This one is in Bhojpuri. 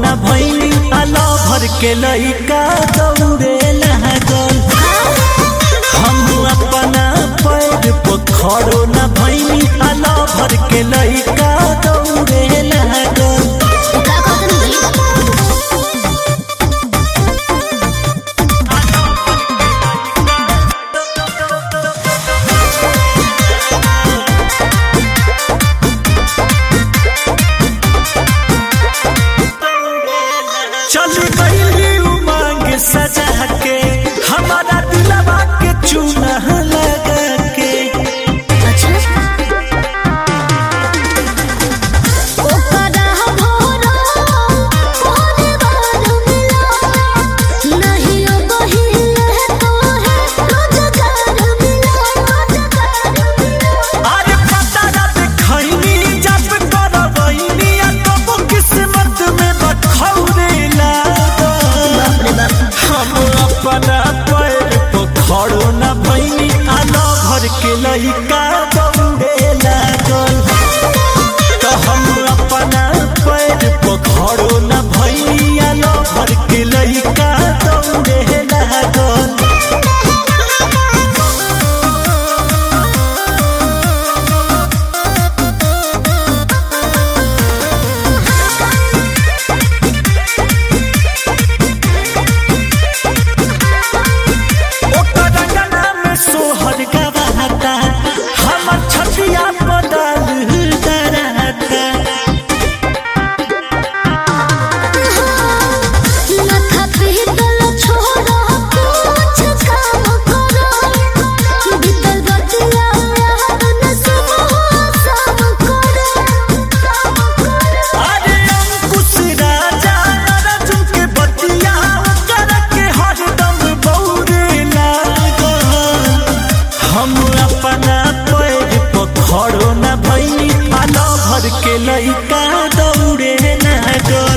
न भैनी आला भर के लइका दौड़े लागल हम अपना पैर पर खड़ो न भैनी आला भर के लइका दौड़े लागल का कहत नहीं चल गई उमंग सजा के हमारा दिलवा के चूना लगा के अच्छा ओकरा भोरा तोरे बार मिला नहीं बहिल तो है रोजगार मिला रोजगार मिला अरे पता ना देखैनी जब करवैनी आ कबो किस्मत में बखौरे लागल बाप रे बाप हम अपना पैर पर खड़ो न भैनी आना भर के लइका दौड़े लागल तो हम अपना पैर पर खड़ो न भैनी आना भर के लइका दौड़े लागल ओकर रंगना में सोहर गवाता हमर छतिया बदल डराता माथा पीतल छोड़ा कुछ काम करो बीतल बतिया याद न सब सब करो अरे अंकुश राजा अर्जुन के बतिया कर के हरदम बौरे लागल हम अपना पैर पर खड़ो न भैनी आलो भर के लइका दौड़े लागल